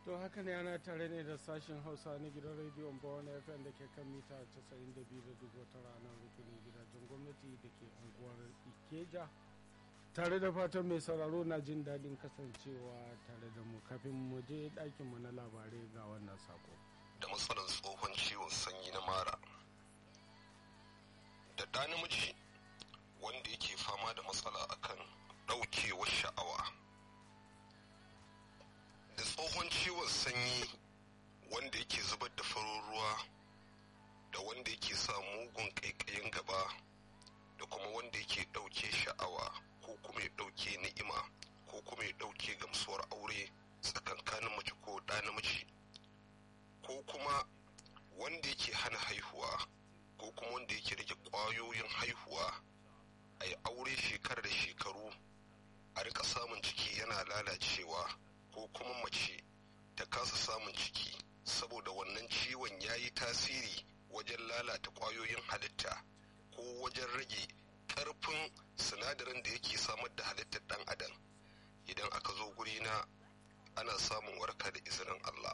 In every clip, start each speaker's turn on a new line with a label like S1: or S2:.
S1: to haka ne ana tare ne da sashen hausa na gidan rediyon bawon fm da ke kan mita 92.9 ranar rukunin gidajen gwamnati da ke unguwar ikeja tare da fatan mai sauraro na jin daɗin kasancewa tare da mu kafin mu je ɗakinmu na labarai ga wannan sako
S2: da matsalar tsohon ciwon sanyi na mara da ɗa namiji wanda yake fama da matsala akan ɗaukewar sha'awa da tsohon ciwon sanyi wanda yake zubar da farin ruwa da wanda yake sa mugun ƙaiƙayin gaba da kuma wanda yake ɗauke sha'awa ko kuma ya ɗauke ni'ima ko kuma ya ɗauke gamsuwar aure tsakankanin mace ko ɗa namiji ko kuma wanda yake hana haihuwa ko kuma wanda yake rage ƙwayoyin haihuwa a yi aure shekara da shekaru a rika samun ciki yana lalacewa ko kuma mace ta kasa samun ciki saboda wannan ciwon ya yi tasiri wajen lalata ƙwayoyin halitta ko wajen rage ƙarfin sinadarin da yake samar da halittar ɗan adam idan aka zo guri na ana samun warka da izinin Allah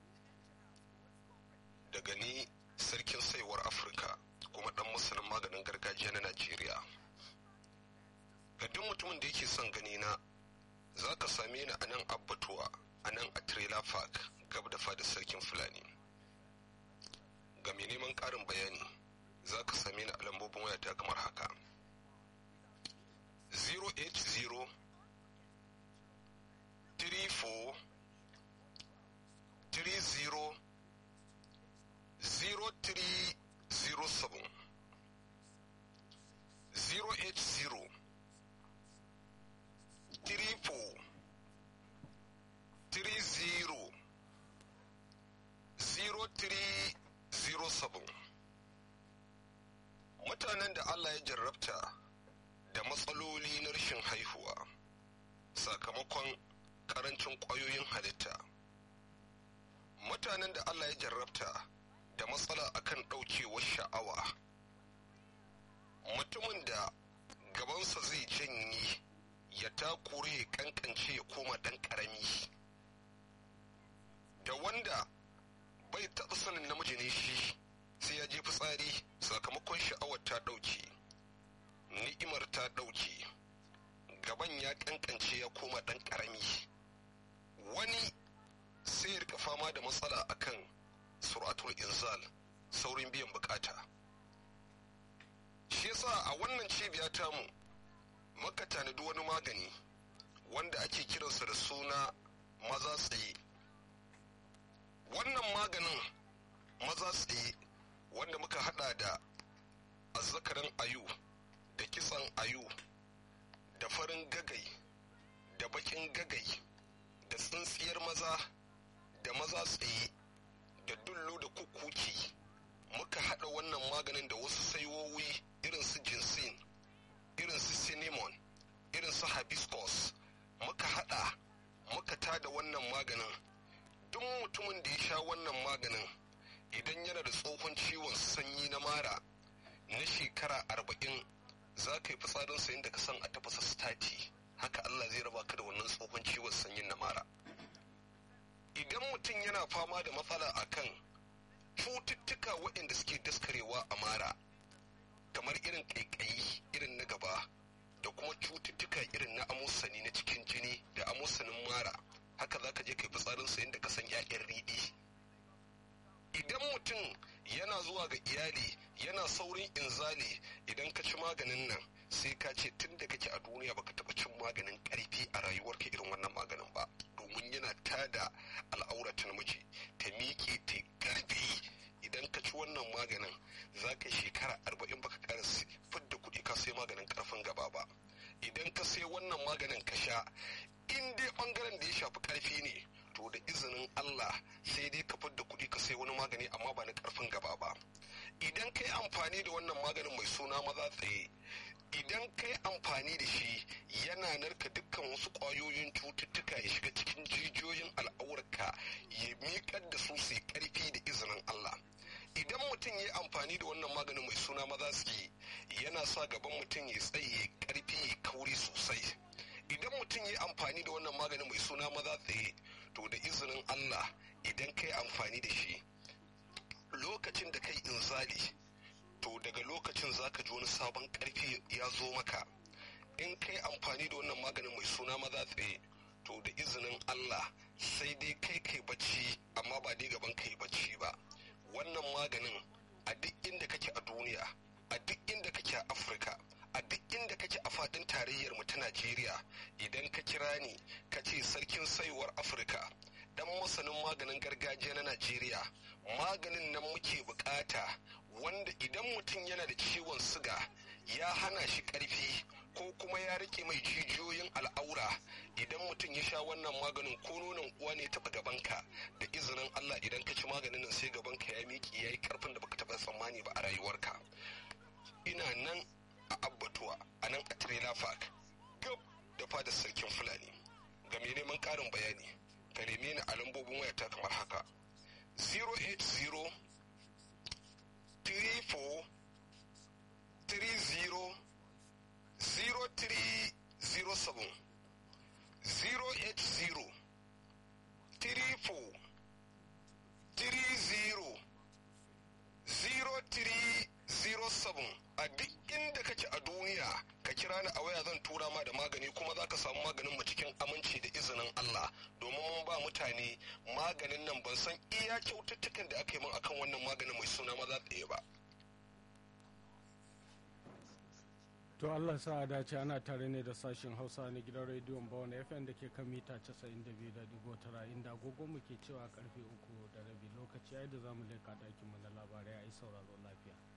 S2: daga ni sarkin saiwar afirka kuma ɗan masanin maganin gargajiya na najeriya ga duk mutumin da yake son gani na za ka same ni a nan abbatuwa a nan a trailer park gab da fadar sarkin fulani ga mai neman ƙarin bayani za ka same ni a lambobin wayata kamar haka 080 34 30 0307 080 34 30 0307 mutanen da Allah ya jarrabta da matsaloli na rashin haihuwa sakamakon karancin ƙwayoyin halitta mutanen da Allah ya jarrabta da matsala akan ɗaukewar sha'awa mutumin da gabansa zai janye ya takure ya kankance ya koma ɗan ƙarami da wanda bai taɓa sanin namiji ne shi sai ya je fitsari sakamakon sha'awar ta ɗauke ni'imar ta ɗauke gaban ya kankance ya koma ɗan ƙarami wani sai ya rika fama da matsala akan suratul inzal saurin biyan bukata shi yasa a wannan cibiya tamu muka tanadi wani magani wanda ake kiransa da suna maza tsaye wannan maganin maza tsaye wanda muka hada da azzakarin ayu da kitsan ayu da farin gagai da bakin gagai da tsintsiyar maza da maza tsaye da dullo da kukuki muka hada wannan maganin da wasu saiwowi irin su jinsin irin su cinnamon irin su hibiscus muka hada muka tada wannan maganin duk mutumin da ya sha wannan maganin idan yana da tsohon ciwon sanyi na mara na shekara arba'in za ka yi fitsarinsa inda ka san a tafasa stati haka allah zai raba ka da wannan tsohon ciwon sanyin na mara idan mutum yana fama da matsala akan cututtuka waɗanda suke daskarewa a mara kamar irin ƙaiƙayi irin na gaba da kuma cututtuka irin na amosani na cikin jini da amosanin mara haka za ka je kai fitsarinsa yadda ka san 'ya'yan riɗi idan mutum yana zuwa ga iyali yana saurin inzali idan ka ci maganin nan sai ka ce tun da kake a duniya baka taɓa cin maganin ƙarfi a rayuwarka irin wannan maganin ba domin yana tada al'aurata namiji ta miƙe ta ƙarfi idan ka ci wannan maganin za ka shekara arba'in baka ƙara fidda kuɗi ka sai maganin ƙarfin gaba ba idan ka sai wannan maganin ka sha in dai ɓangaren da ya shafi ƙarfi ne to da izinin Allah sai dai ka fidda kuɗi ka sai wani magani amma ba na ƙarfin gaba ba idan ka yi amfani da wannan maganin mai suna maza tsaye idan ka yi amfani da shi yana narka dukkan wasu ƙwayoyin cututtuka ya shiga cikin jijiyoyin al'aurarka ya miƙar da su su ƙarfi da izinin Allah idan mutum ya yi amfani da wannan maganin mai suna maza tsaye yana sa gaban mutum ya tsaye ƙarfi ya kauri sosai idan mutum ya yi amfani da wannan maganin mai suna maza tsaye to da izinin allah idan kai amfani da shi lokacin da kai inzali to daga lokacin zaka ji wani sabon karfi ya zo maka in kai amfani da wannan maganin mai suna maza tsaye to da izinin Allah sai dai kai kai bacci amma ba dai gaban kai bacci ba wannan maganin a duk inda kake a duniya a duk inda kake a Afirka a duk inda kake a fadin tarayyar mu ta Najeriya idan ka kira ni ka ce sarkin saiwar Afirka dan masanin maganin gargajiya na Najeriya maganin nan muke bukata wanda idan mutum yana da ciwon siga ya hana shi karfi ko kuma ya rike mai jijiyoyin al'aura idan mutum ya sha wannan maganin ko nonon uwa ne taɓa gabanka da izinin Allah idan ka ci maganin nan sai gabanka ya miƙe ya yi ƙarfin da baka taɓa tsammani ba a rayuwarka ina nan a abbatuwa a nan a trailer park gab da fadar sarkin fulani ga mai neman ƙarin bayani ka neme ni a lambobin wayata kamar haka 080 34 30 0307 080 34 30 0307 a duk inda kake a duniya ka kira ni a waya zan tura ma da magani kuma za ka samu maganin mu cikin aminci da izinin Allah domin mun ba mutane maganin nan ban san iya kyaututtukan da aka yi min akan wannan maganin mai suna maza tsaye ba
S1: to allah sa a dace ana tare ne da sashen hausa na gidan rediyon bawon fm da ke kan mita 92.9 inda agogo mu ke cewa karfe uku da rabi lokaci ya da zamu leka dakin mu na labarai a yi sauraro lafiya